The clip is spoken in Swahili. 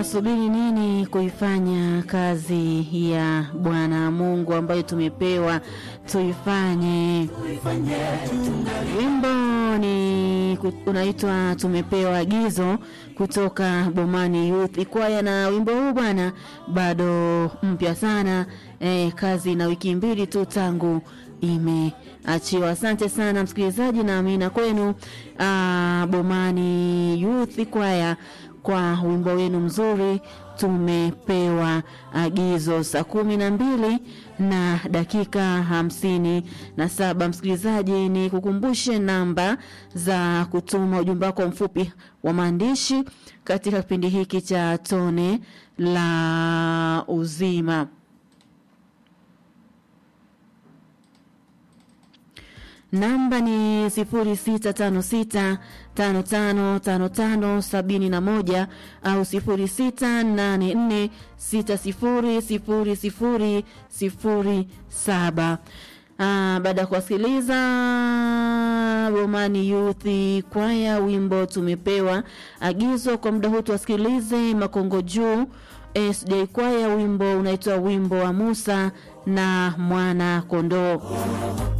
tunasubiri nini kuifanya kazi ya Bwana Mungu ambayo tumepewa tuifanye? Wimbo ni ku- unaitwa tumepewa agizo kutoka Bomani Youth Ikwaya, na wimbo huu bwana bado mpya sana eh, kazi na wiki mbili tu tangu imeachiwa. Asante sana msikilizaji, na amina kwenu ah, Bomani Youth Ikwaya kwa wimbo wenu mzuri tumepewa agizo saa kumi na mbili na dakika hamsini na saba msikilizaji ni kukumbushe namba za kutuma ujumbe wako mfupi wa maandishi katika kipindi hiki cha tone la uzima namba ni sifuri sita tano sita tano tano tano tano sabini na moja au sifuri sita nane nne sita sifuri sifuri sifuri sifuri saba. Ah, baada ya kuwasikiliza Bomani Youth Kwaya, wimbo tumepewa agizo kwa muda huu, tuwasikilize Makongo Juu SJ Kwaya, wimbo unaitwa wimbo wa Musa na mwana kondoo.